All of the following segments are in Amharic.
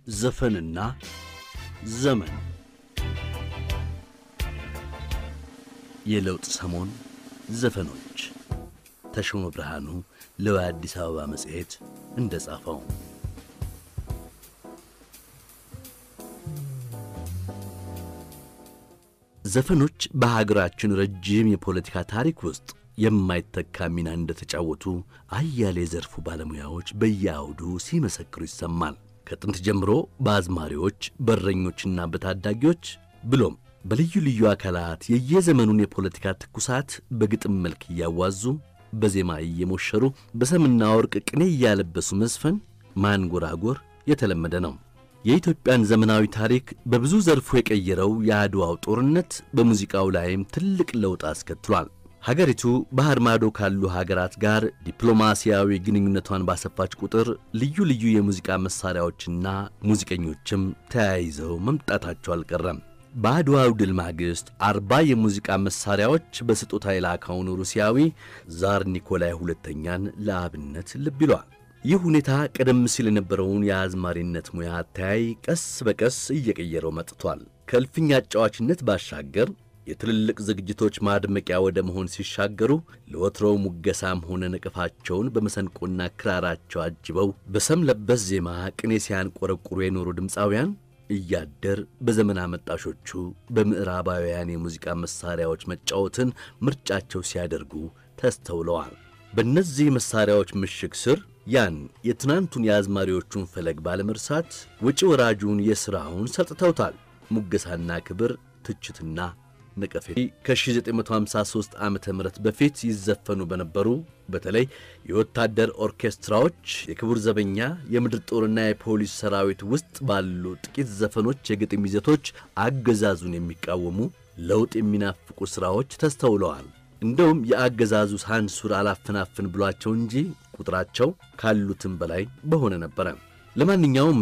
ዘፈንና ዘመን የለውጥ ሰሞን ዘፈኖች ተሾመ ብርሃኑ ለአዲስ አበባ መጽሔት እንደ ጻፈው ዘፈኖች በሀገራችን ረጅም የፖለቲካ ታሪክ ውስጥ የማይተካ ሚና እንደተጫወቱ አያሌ ዘርፉ ባለሙያዎች በየአውዱ ሲመሰክሩ ይሰማል። ከጥንት ጀምሮ በአዝማሪዎች፣ በእረኞችና በታዳጊዎች ብሎም በልዩ ልዩ አካላት የየዘመኑን የፖለቲካ ትኩሳት በግጥም መልክ እያዋዙ በዜማ እየሞሸሩ በሰምና ወርቅ ቅኔ እያለበሱ መዝፈን ማንጎራጎር የተለመደ ነው። የኢትዮጵያን ዘመናዊ ታሪክ በብዙ ዘርፉ የቀየረው የአድዋው ጦርነት በሙዚቃው ላይም ትልቅ ለውጥ አስከትሏል። ሀገሪቱ ባህር ማዶ ካሉ ሀገራት ጋር ዲፕሎማሲያዊ ግንኙነቷን ባሰፋች ቁጥር ልዩ ልዩ የሙዚቃ መሣሪያዎችና ሙዚቀኞችም ተያይዘው መምጣታቸው አልቀረም። በአድዋው ድል ማግስት አርባ የሙዚቃ መሣሪያዎች በስጦታ የላከውን ሩሲያዊ ዛር ኒኮላይ ሁለተኛን ለአብነት ልብ ይሏል። ይህ ሁኔታ ቀደም ሲል የነበረውን የአዝማሪነት ሙያ አተያይ ቀስ በቀስ እየቀየረው መጥቷል። ከእልፍኝ አጫዋችነት ባሻገር የትልልቅ ዝግጅቶች ማድመቂያ ወደ መሆን ሲሻገሩ ለወትሮው ሙገሳም ሆነ ነቀፋቸውን በመሰንቆና ክራራቸው አጅበው በሰም ለበስ ዜማ ቅኔ ሲያንቆረቁሩ የኖሩ ድምፃውያን እያደር በዘመን አመጣሾቹ በምዕራባውያን የሙዚቃ መሣሪያዎች መጫወትን ምርጫቸው ሲያደርጉ ተስተውለዋል። በእነዚህ መሣሪያዎች ምሽግ ስር ያን የትናንቱን የአዝማሪዎቹን ፈለግ ባለመርሳት ውጭ ወራጁን የሥራውን ሰጥተውታል። ሙገሳና ክብር፣ ትችትና ነቀፌ ከ1953 ዓ ም በፊት ይዘፈኑ በነበሩ በተለይ የወታደር ኦርኬስትራዎች፣ የክቡር ዘበኛ፣ የምድር ጦርና የፖሊስ ሰራዊት ውስጥ ባሉ ጥቂት ዘፈኖች የግጥም ይዘቶች አገዛዙን የሚቃወሙ ለውጥ የሚናፍቁ ሥራዎች ተስተውለዋል። እንደውም የአገዛዙ ሳንሱር አላፈናፍን ብሏቸው እንጂ ቁጥራቸው ካሉትም በላይ በሆነ ነበረ። ለማንኛውም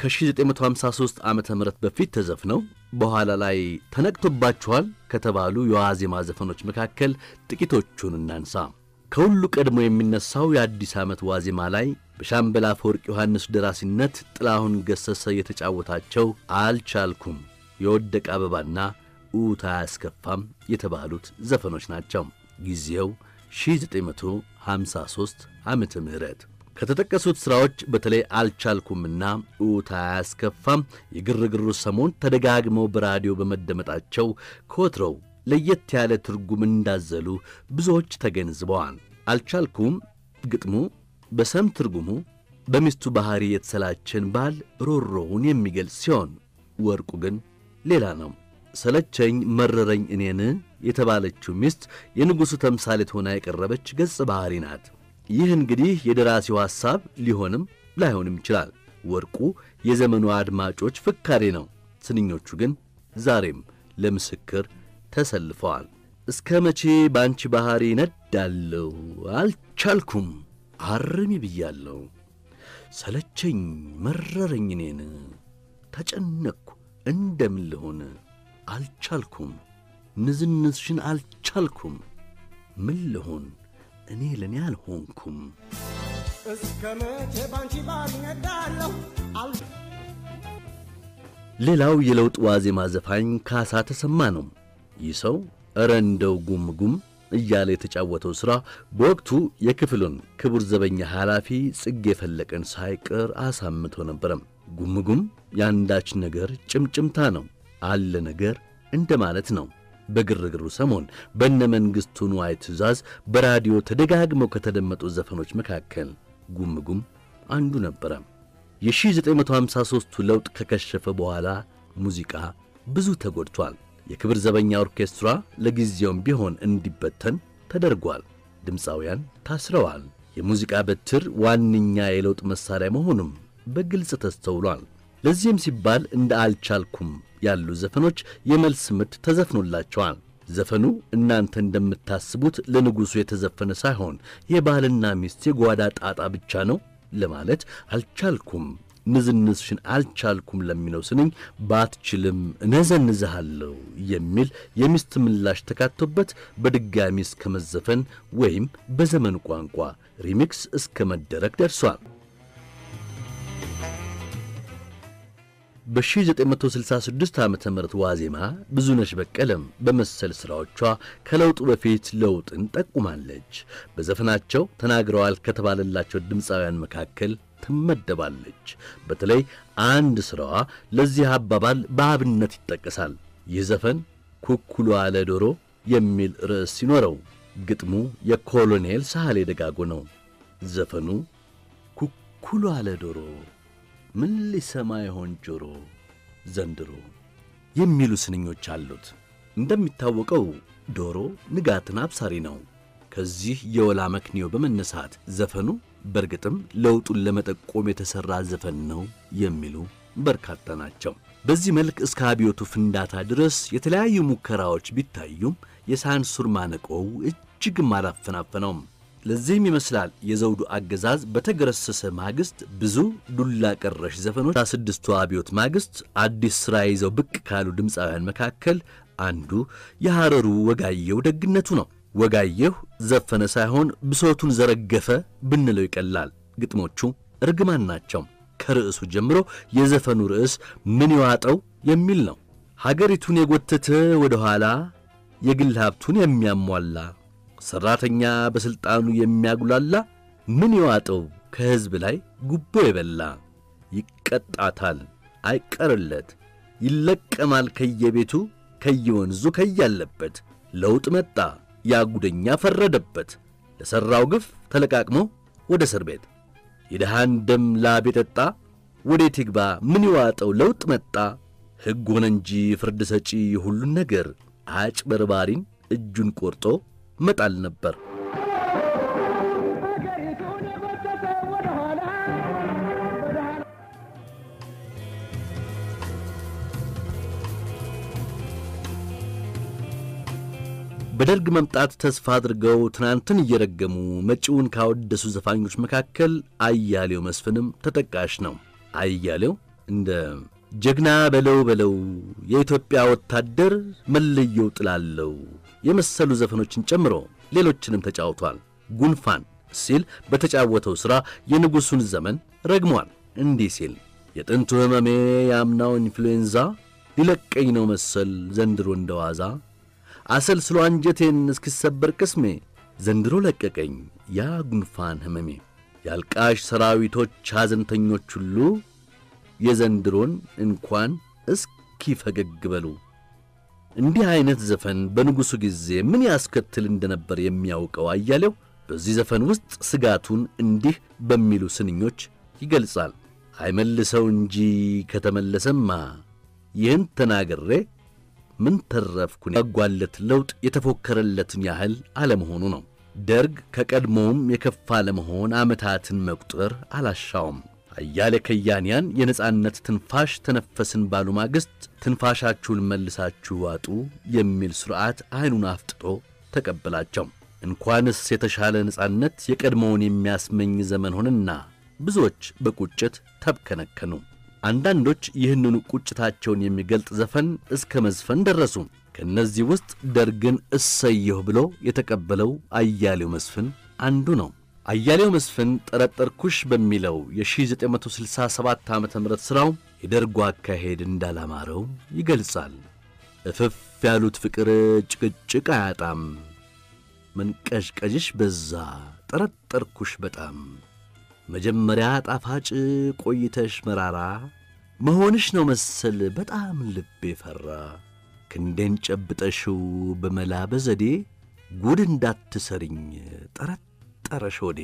ከ1953 ዓ ም በፊት ተዘፍነው በኋላ ላይ ተነቅቶባችኋል ከተባሉ የዋዜማ ዘፈኖች መካከል ጥቂቶቹን እናንሳ። ከሁሉ ቀድሞ የሚነሳው የአዲስ ዓመት ዋዜማ ላይ በሻምበል አፈወርቅ ዮሐንስ ደራሲነት ጥላሁን ገሰሰ የተጫወታቸው አልቻልኩም፣ የወደቀ አበባና ኡታ አያስከፋም የተባሉት ዘፈኖች ናቸው። ጊዜው 1953 ዓመተ ምህረት ከተጠቀሱት ሥራዎች በተለይ አልቻልኩምና ኡታ አያስከፋም የግርግሩ ሰሞን ተደጋግመው በራዲዮ በመደመጣቸው ከወትሮው ለየት ያለ ትርጉም እንዳዘሉ ብዙዎች ተገንዝበዋል። አልቻልኩም ግጥሙ በሰም ትርጉሙ በሚስቱ ባሕሪ የተሰላቸን ባል ሮሮውን የሚገልጽ ሲሆን ወርቁ ግን ሌላ ነው። ሰለቸኝ መረረኝ እኔን የተባለችው ሚስት የንጉሡ ተምሳሌት ሆና የቀረበች ገጸ ባሕሪ ናት። ይህ እንግዲህ የደራሲው ሐሳብ ሊሆንም ላይሆንም ይችላል። ወርቁ የዘመኑ አድማጮች ፍካሬ ነው። ስንኞቹ ግን ዛሬም ለምስክር ተሰልፈዋል። እስከ መቼ በአንቺ ባሕሪ ነዳለሁ፣ አልቻልኩም አርሚ ብያለሁ። ሰለቸኝ መረረኝ እኔን ተጨነቅኩ እንደምን ልሆን አልቻልኩም ንዝንዝሽን አልቻልኩም ምን ልሆን እኔ ለእኔ አልሆንኩም። እስከ መቼ ባንቺ ባልነዳለሁ ሌላው የለውጥ ዋዜማ ዘፋኝ ካሳ ተሰማ ነው። ይህ ሰው እረ እንደው ጉም ጉም እያለ የተጫወተው ሥራ በወቅቱ የክፍሉን ክቡር ዘበኛ ኃላፊ ጽጌ ፈለቀን ሳይቀር አሳምቶ ነበረም። ጉም ጉም የአንዳች ነገር ጭምጭምታ ነው አለ ነገር እንደ ማለት ነው። በግርግሩ ሰሞን በነ መንግሥቱ ንዋይ ትእዛዝ በራዲዮ ተደጋግመው ከተደመጡ ዘፈኖች መካከል ጉም ጉም አንዱ ነበረ። የ1953ቱ ለውጥ ከከሸፈ በኋላ ሙዚቃ ብዙ ተጎድቷል። የክብር ዘበኛ ኦርኬስትራ ለጊዜውም ቢሆን እንዲበተን ተደርጓል። ድምፃውያን ታስረዋል። የሙዚቃ በትር ዋነኛ የለውጥ መሣሪያ መሆኑም በግልጽ ተስተውሏል። ለዚህም ሲባል እንደ አልቻልኩም ያሉ ዘፈኖች የመልስ ምት ተዘፍኖላቸዋል። ዘፈኑ እናንተ እንደምታስቡት ለንጉሡ የተዘፈነ ሳይሆን የባልና ሚስት የጓዳ ጣጣ ብቻ ነው ለማለት አልቻልኩም ንዝንዝሽን አልቻልኩም ለሚለው ስንኝ ባትችልም እነዘንዝሃለሁ የሚል የሚስት ምላሽ ተካቶበት በድጋሚ እስከ መዘፈን ወይም በዘመን ቋንቋ ሪሚክስ እስከ መደረግ ደርሷል። በ1966 ዓ ም ዋዜማ ብዙነሽ በቀለም በመሰል ሥራዎቿ ከለውጡ በፊት ለውጥን ጠቁማለች። በዘፈናቸው ተናግረዋል ከተባለላቸው ድምፃውያን መካከል ትመደባለች። በተለይ አንድ ሥራዋ ለዚህ አባባል በአብነት ይጠቀሳል። ይህ ዘፈን ኩኩሉ አለ ዶሮ የሚል ርዕስ ሲኖረው ግጥሙ የኮሎኔል ሳህሌ ደጋጎ ነው። ዘፈኑ ኩኩሉ አለ ዶሮ ምን ሊሰማ ይሆን ጆሮ ዘንድሮ የሚሉ ስንኞች አሉት። እንደሚታወቀው ዶሮ ንጋትን አብሳሪ ነው። ከዚህ የወላ መክንዮ በመነሳት ዘፈኑ በእርግጥም ለውጡን ለመጠቆም የተሠራ ዘፈን ነው የሚሉ በርካታ ናቸው። በዚህ መልክ እስከ አብዮቱ ፍንዳታ ድረስ የተለያዩ ሙከራዎች ቢታዩም የሳንሱር ማነቆው እጅግም አላፈናፈነውም። ለዚህም ይመስላል የዘውዱ አገዛዝ በተገረሰሰ ማግስት ብዙ ዱላ ቀረሽ ዘፈኖች ስድስቱ አብዮት ማግስት አዲስ ሥራ ይዘው ብቅ ካሉ ድምፃውያን መካከል አንዱ የሐረሩ ወጋየሁ ደግነቱ ነው። ወጋየሁ ዘፈነ ሳይሆን ብሶቱን ዘረገፈ ብንለው ይቀላል። ግጥሞቹ እርግማን ናቸው። ከርዕሱ ጀምሮ የዘፈኑ ርዕስ ምን ይዋጠው የሚል ነው። ሀገሪቱን የጎተተ ወደ ኋላ የግል ሀብቱን የሚያሟላ ሠራተኛ በሥልጣኑ የሚያጉላላ ምን ይዋጠው ከሕዝብ ላይ ጉቦ የበላ ይቀጣታል አይቀርለት ይለቀማል ከየቤቱ ከየወንዙ ከያለበት ለውጥ መጣ ያጉደኛ ፈረደበት ለሠራው ግፍ ተለቃቅሞ ወደ እስር ቤት የድሃን ደም ላብ የጠጣ ወዴት ይግባ ምን ይዋጠው ለውጥ መጣ ሕግ ሆነ እንጂ ፍርድ ሰጪ ሁሉን ነገር አጭበርባሪን እጁን ቆርጦ መጣል ነበር። በደርግ መምጣት ተስፋ አድርገው ትናንትን እየረገሙ መጪውን ካወደሱ ዘፋኞች መካከል አያሌው መስፍንም ተጠቃሽ ነው። አያሌው እንደ ጀግና በለው በለው የኢትዮጵያ ወታደር መለየው ጥላለው የመሰሉ ዘፈኖችን ጨምሮ ሌሎችንም ተጫውቷል። ጉንፋን ሲል በተጫወተው ሥራ የንጉሡን ዘመን ረግሟል። እንዲህ ሲል የጥንቱ ሕመሜ የአምናው ኢንፍሉዌንዛ ሊለቀኝ ነው መሰል ዘንድሮ እንደዋዛ አሰልስሎ አንጀቴን እስኪሰበር ቅስሜ ዘንድሮ ለቀቀኝ ያ ጉንፋን ሕመሜ። የአልቃሽ ሰራዊቶች ሐዘንተኞች ሁሉ የዘንድሮን እንኳን እስኪ ፈገግ በሉ። እንዲህ ዐይነት ዘፈን በንጉሡ ጊዜ ምን ያስከትል እንደነበር የሚያውቀው አያሌው በዚህ ዘፈን ውስጥ ስጋቱን እንዲህ በሚሉ ስንኞች ይገልጻል። አይመልሰው እንጂ ከተመለሰማ ይህን ተናግሬ ምን ተረፍኩን? ያጓለት ለውጥ የተፎከረለትን ያህል አለመሆኑ ነው። ደርግ ከቀድሞውም የከፋ ለመሆን ዓመታትን መቁጠር አላሻውም። አያሌ ከያንያን የነጻነት ትንፋሽ ተነፈስን ባሉ ማግስት ትንፋሻችሁን መልሳችሁ ዋጡ የሚል ሥርዓት ዐይኑን አፍጥጦ ተቀበላቸው። እንኳንስ የተሻለ ነጻነት የቀድሞውን የሚያስመኝ ዘመን ሆነና ብዙዎች በቁጭት ተብከነከኑ። አንዳንዶች ይህንኑ ቁጭታቸውን የሚገልጥ ዘፈን እስከ መዝፈን ደረሱ። ከእነዚህ ውስጥ ደርግን እሰየሁ ብሎ የተቀበለው አያሌው መስፍን አንዱ ነው። አያሌው መስፍን ጠረጠርኩሽ በሚለው የ1967 ዓ ም ሥራው የደርጉ አካሄድ እንዳላማረው ይገልጻል። እፍፍ ያሉት ፍቅር ጭቅጭቅ አያጣም፣ መንቀዥቀዥሽ በዛ ጠረጠርኩሽ በጣም መጀመሪያ ጣፋጭ ቆይተሽ መራራ መሆንሽ ነው መሰል በጣም ልቤ ፈራ። ክንዴን ጨብጠሽው በመላ በዘዴ ጉድ እንዳትሰርኝ ጠረጠረሽ ወዴ።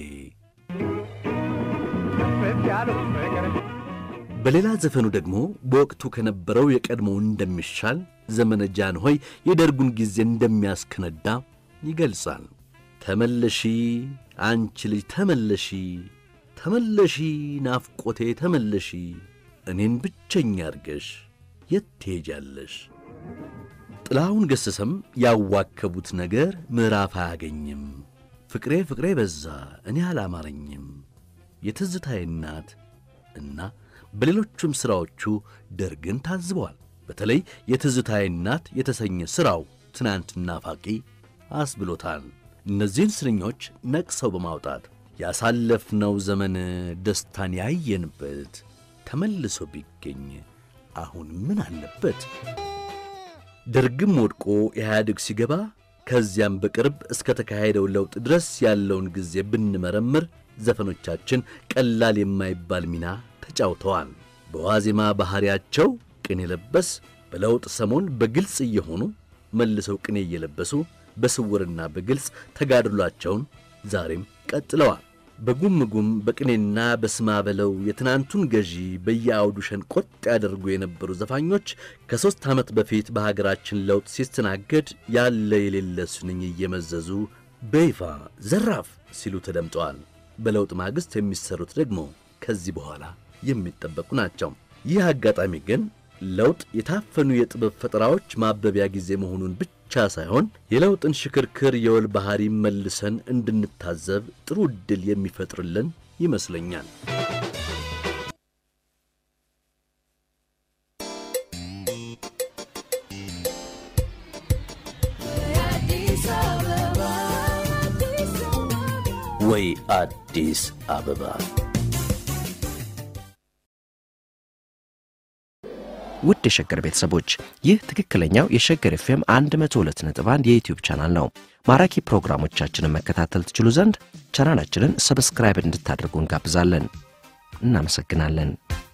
በሌላ ዘፈኑ ደግሞ በወቅቱ ከነበረው የቀድሞው እንደሚሻል ዘመነ ጃንሆይ የደርጉን ጊዜ እንደሚያስከነዳ ይገልጻል። ተመለሺ አንቺ ልጅ ተመለሺ ተመለሺ ናፍቆቴ ተመለሺ እኔን ብቸኛ አርገሽ የት ትሄጃለሽ? ጥላሁን ገሰሰም ያዋከቡት ነገር ምዕራፍ አያገኝም። ፍቅሬ ፍቅሬ በዛ እኔ አላማረኝም፣ የትዝታዬ እናት እና በሌሎቹም ሥራዎቹ ደርግን ታዝበዋል። በተለይ የትዝታዬ እናት የተሰኘ ሥራው ትናንት ናፋቂ አስብሎታል። እነዚህን ስንኞች ነቅሰው በማውጣት ያሳለፍነው ዘመን ደስታን ያየንበት ተመልሶ ቢገኝ አሁን ምን አለበት? ደርግም ወድቆ ኢህአዴግ ሲገባ ከዚያም በቅርብ እስከ ተካሄደው ለውጥ ድረስ ያለውን ጊዜ ብንመረምር ዘፈኖቻችን ቀላል የማይባል ሚና ተጫውተዋል። በዋዜማ ባሕሪያቸው ቅኔ ለበስ፣ በለውጥ ሰሞን በግልጽ እየሆኑ መልሰው ቅኔ እየለበሱ በስውርና በግልጽ ተጋድሏቸውን ዛሬም ቀጥለዋል። በጉም ጉም በቅኔና በስማ በለው የትናንቱን ገዢ በየአውዱ ሸንቆጥ ያደርጉ የነበሩ ዘፋኞች ከሦስት ዓመት በፊት በሀገራችን ለውጥ ሲስተናገድ ያለ የሌለ ስንኝ እየመዘዙ በይፋ ዘራፍ ሲሉ ተደምጠዋል። በለውጥ ማግስት የሚሰሩት ደግሞ ከዚህ በኋላ የሚጠበቁ ናቸው። ይህ አጋጣሚ ግን ለውጥ የታፈኑ የጥበብ ፈጠራዎች ማበቢያ ጊዜ መሆኑን ብቻ ሳይሆን የለውጥን ሽክርክር የወል ባሕሪ መልሰን እንድንታዘብ ጥሩ ዕድል የሚፈጥርልን ይመስለኛል። ወይ አዲስ አበባ ውድ የሸገር ቤተሰቦች ይህ ትክክለኛው የሸገር ኤፍኤም 102.1 የዩትዩብ ቻናል ነው። ማራኪ ፕሮግራሞቻችንን መከታተል ትችሉ ዘንድ ቻናላችንን ሰብስክራይብ እንድታደርጉ እንጋብዛለን። እናመሰግናለን።